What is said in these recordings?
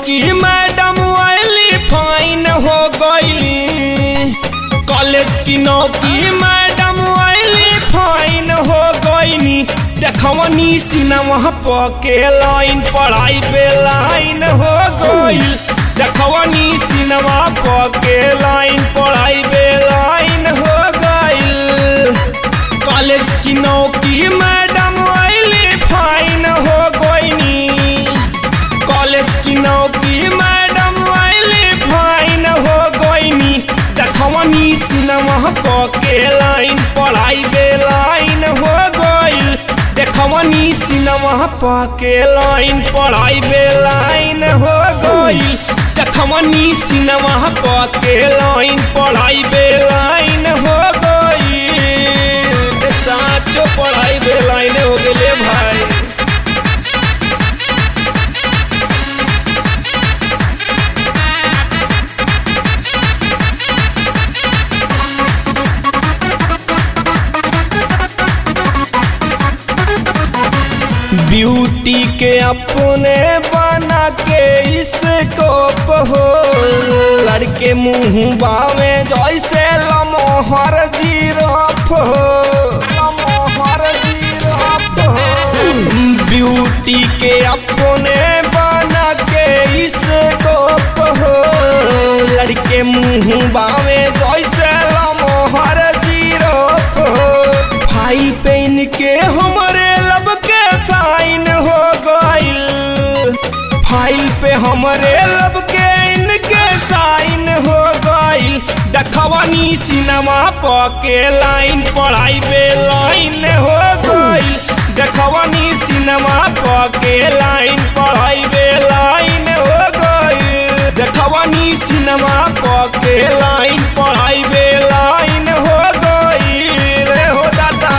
की मैडम आइली फाइन हो गईली कॉलेज की नौकी मैडम आइली फाइन हो गईनी देखवनी सिनेमा पके लाइन पढ़ाई पे लाइन हो गईल देखवनी सिनेमा पके लाइन पढ़ाई पे लाइन हो गईल कॉलेज की नौकी मैडम आइली फाइन हो गईनी कॉलेज की नौकी मैडम आइली फाइन हो गईनी देखवनी सिनेमा पके लाइन पढ़ाई बे लाइन हो गईल देखवनी सिनेमा पके लाइन पढ़ाई बे लाइन हो गईल देखवनी सिनेमा पके लाइन पढ़ाई बे लाइन हो गईल साचो पढ़ाई बे लाइन हो गेले भाई ब्यूटी के अपने बना के इसको हो लड़के मुंह बावे जैसे लमोहर जीरफ हो लमोहर जीरफ हो ब्यूटी के अपने बना के इसको हो लड़के मुंह बावे जैसे लमोहर जीरफ हो भाई पेन के हमरे लब के साइन हो गईल फाइल पे हमरे लब के इनके साइन हो गईल देखवनी सिनेमा पके लाइन पढ़ाई पे लाइन हो गईल देखवनी सिनेमा पके लाइन पढ़ाई पे लाइन हो गईल देखवनी सिनेमा पके लाइन पढ़ाई पे लाइन हो गईल रे हो दादा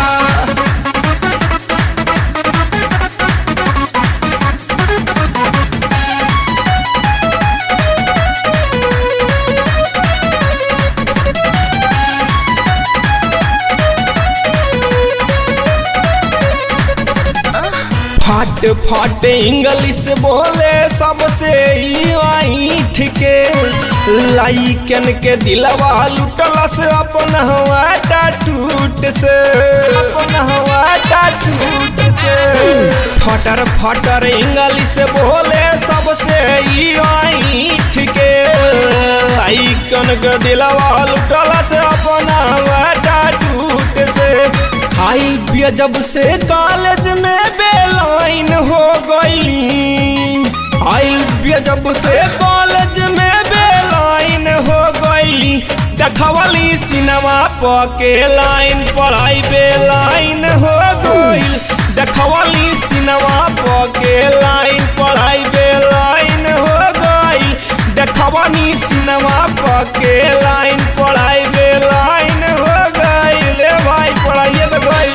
फट फट इंग्लिश बोले सबसे ईठ के लाइकन के दिलवा लुटलस अपन हवा टूट से अपन हवा टूट से फटर फटर इंग्लिश बोले सबसे ईठ के लाइकन के दिलवा लुटलस अपन हवा टूट से हाई बिया जब से कॉलेज में बेलाइन हो गई हाई बिया जब से कॉलेज में बेलाइन हो गई देखवली सिनेमा पके लाइन पढ़ाई बेलाइन हो गई देखवली सिनेमा पके लाइन पढ़ाई बेलाइन हो गई देखवनी सिनेमा पके लाइन पढ़ाई बेलाइन हो गई ले भाई पढ़ाइए तो गई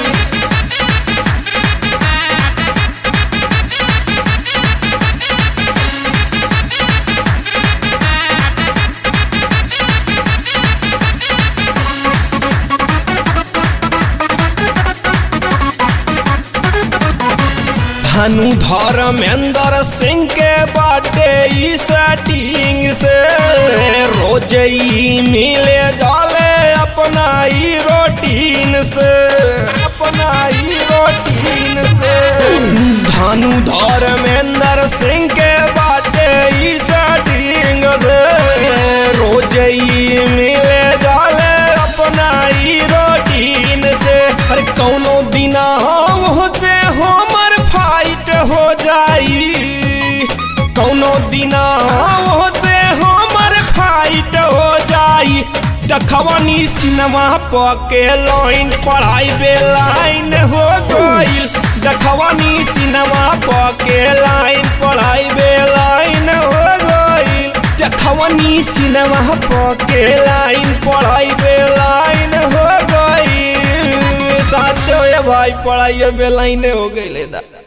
धनु धर्मेंद्र सिंह के बाटे ई सेटिंग से रोज ई मिले जाले अपना ई रोटीन से अपना ई रोटीन से धनु धर्मेंद्र सिंह के बाटे ई सेटिंग से रोज ई मिले जाले अपना ई रोटीन से अरे कौनो बिना हम से हमर फाइट हो जाई कौनो दिना होते हमर फाइट हो जाई देखवनी सिनेमा पके लाइन पढ़ाई बे लाइन हो गईल देखवनी सिनेमा पके लाइन पढ़ाई बे लाइन हो गईल देखवनी सिनेमा पके लाइन पढ़ाई बे लाइन हो गईल साचो ये भाई पढ़ाई बे लाइन हो गईल दा